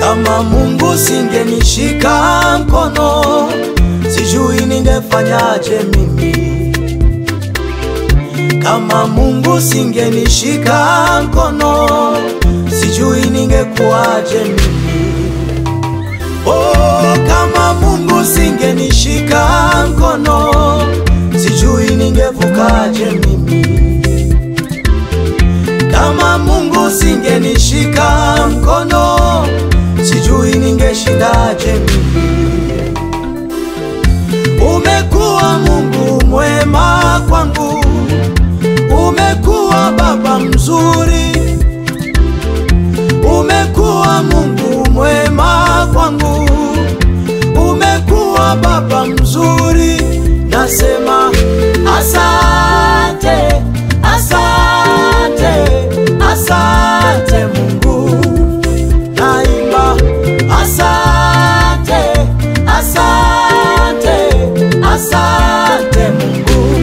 Kama Mungu singenishika mkono, sijui ningefanyaje mimi. Kama Mungu singenishika mkono, sijui ningekuwaje mimi. Oh, kama Mungu singenishika mkono, sijui ningevukaje mimi. Kama Mungu singenishika mkono, sijui ningeshindaje mimi. Umekuwa Mungu mwema kwangu, umekuwa Baba mzuri, umekuwa Mungu mwema kwangu, umekuwa Baba mzuri. Nasema asante, asante, asante Mungu. Naimba asante, asante, asante Mungu.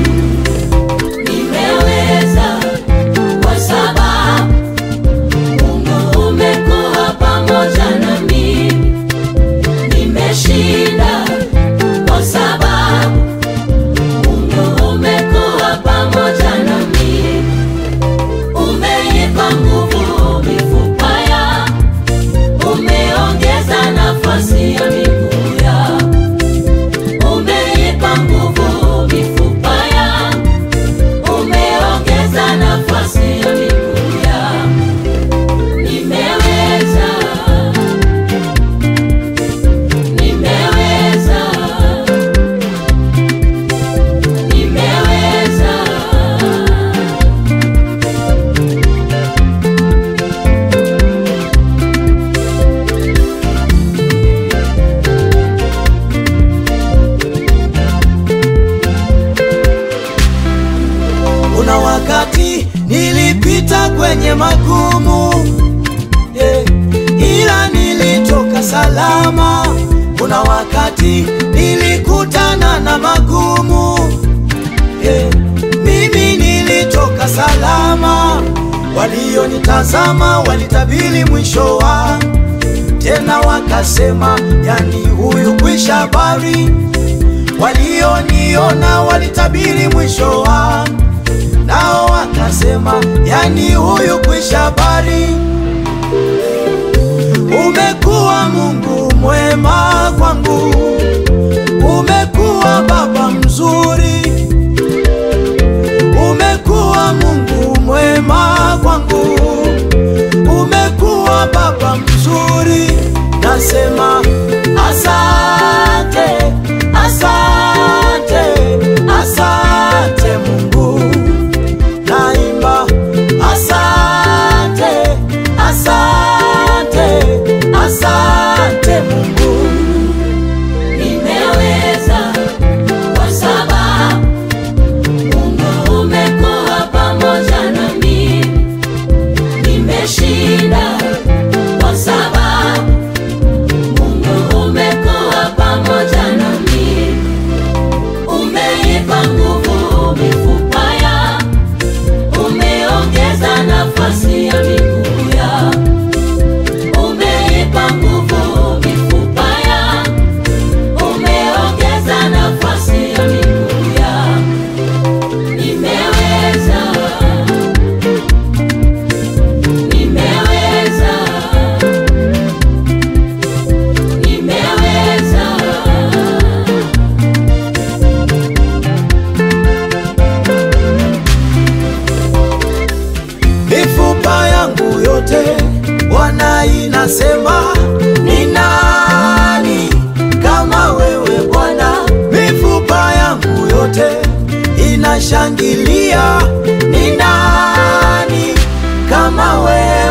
Nimeweza kwa sababu Mungu umekuwa pamoja nami. Nimeshinda kwa sababu Mungu umekuwa pamoja nami. Umeipa nguvu mifupa ya, umeongeza nafasi ya miguu ya, umeipa nguvu mifupa ya umeongeza nafasi ya miguu yangu. Nimeweza, nimeweza, nimeweza. Kuna wakati nilipita kwenye magumu yeah, ila nilitoka salama. Kuna wakati nilikutana na magumu yeah, mimi nilitoka salama. Walionitazama walitabiri mwisho wa tena, wakasema yani huyu kwisha habari. Walioniona walitabiri mwisho wa nao wakasema yani huyu kwisha habari. Umekuwa Mungu mwema kwangu, umekuwa Baba mzuri, umekuwa Mungu mwema kwangu, umekuwa Baba mzuri. Nasema asante, asante, asante Mungu naimba asante, asante, asante Mungu. Nimeweza kwa sababu Mungu umekuwa pamoja nami. Nimeshinda kwa sababu Mungu umekuwa pamoja nami. Umeipa nguvu mifupa ya, umeongeza nafasi ya miguu ya, umeipa nguvu mifupa ya umeongeza nafasi ya miguu yangu. Nimeweza, nimeweza, nimeweza. Mifupa yangu yote Bwana inasema, ni nani kama wewe Bwana? Mifupa yangu yote inashangilia, ni nani kama wewe?